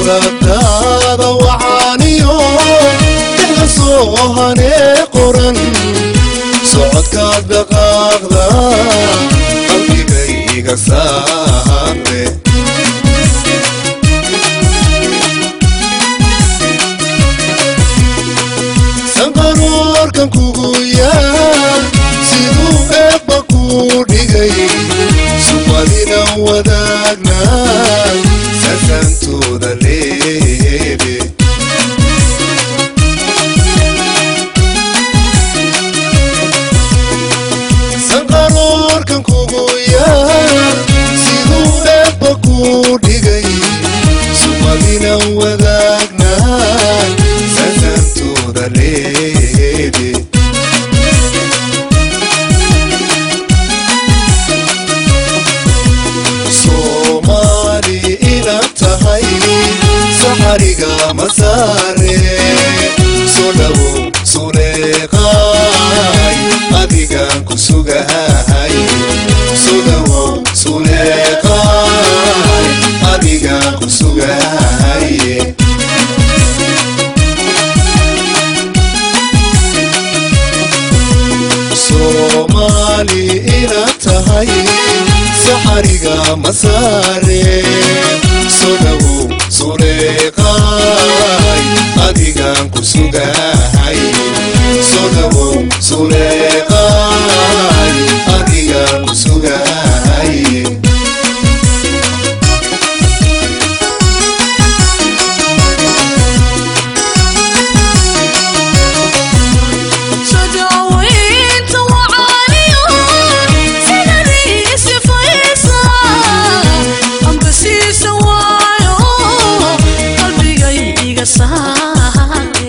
suuradaada wacaaniyo dhexda soo hanee qoran socodkaad dhaqaaqda qalbigayga saare sanqaroorkan kugu yaal siduu eebba kuu dhigay sumadina wadaagna sasantooda leebe sanqaroorkan kugu yaal siduu eebba kuu dhigay sumadina wadaagna sasantooda leebe soomaali inaad tahay saxariga masaare soo dhawow suleeqaay adigaan ku sugahay soo dhawow suleeqaay adigaan ku sugahay soomaali inaad tahay saxariga masaare soo dhawow suleeqaay adigaan ku sugahay soo dhawow suleeqaay adigaan ku sugahay sodhawaynta wacaaniyo sidadiisi faysa amba siisa waayo qalbigay iga saare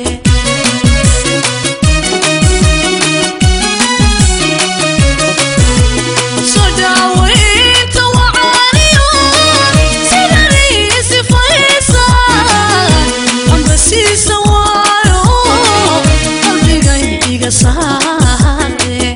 sodhawaynta wacaaniyo sidadiisi faysa amba siisa waayo qalbigay iga saare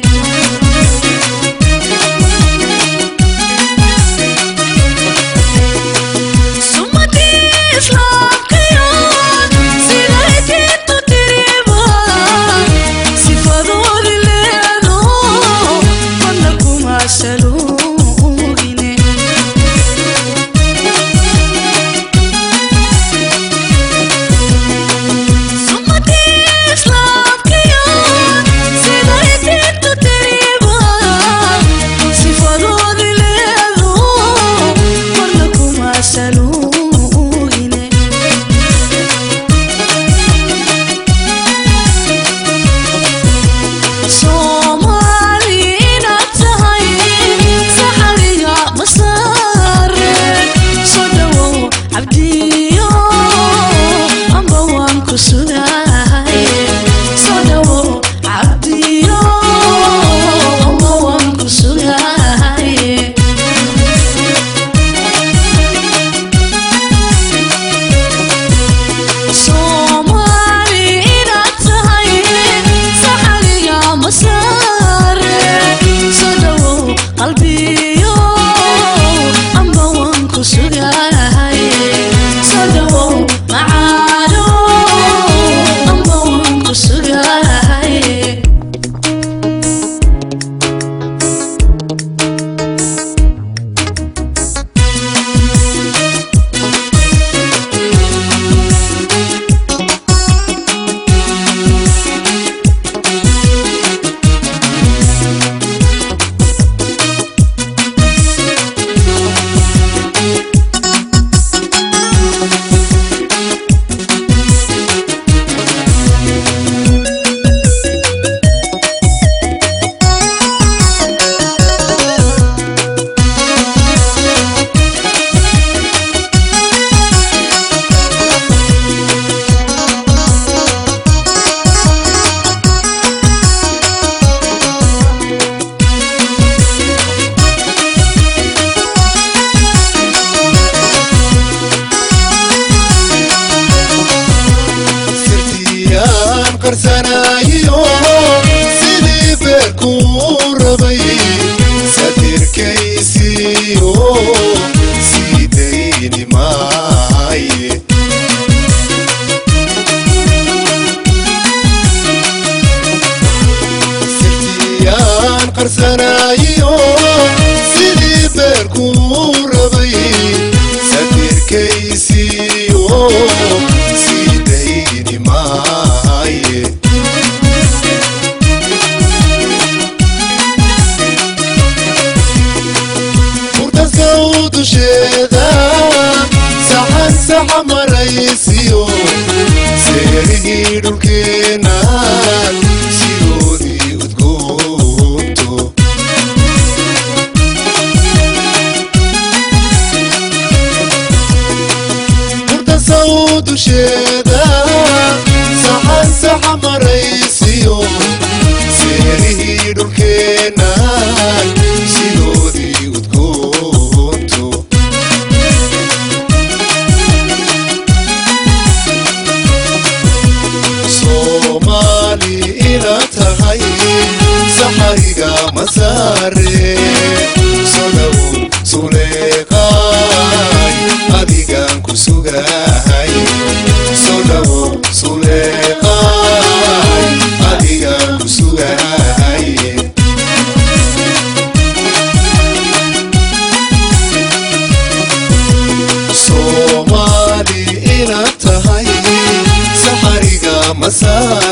sumadii islaamkayo siday diintu tiriba sifadoodi leedo madna kuma saluugine sumadii islaamkayo siday diintu tiriba sifadoodi leedo marna kuma saluugine soomaali inaad tahay saxariga masaare soo dhawow cabdiyo amba waan ku sugahay soo dhawow cabdiyo amba waan ku sugahay soomaali inaad tahay saxariga masaare soo dhawow qalbiyo amba waan ku sugahay soo dhawow macaano amba waan ku sugahay sirtiyaan qarsanayo sidii beerkuu rabay satirkaysiyo sii dayni maaye qarsanaayo sidii beerkuu rabay satirkaysiiyo sii dayni maaye murtasow dusheeda saxan saxa maraysiyo seerihii dhulkeenna sidoodii udgoonto murtasow dusheeda saxan saxa maraysiyo seerihii dhulkeenna sidoodii udgoonto soomaali ina tahay saxariga masaare sodow suleeqaay adigaan ku sugahay sodow suleeqaay adigaan ku sugahay soomaali ina tahay saxariga masaare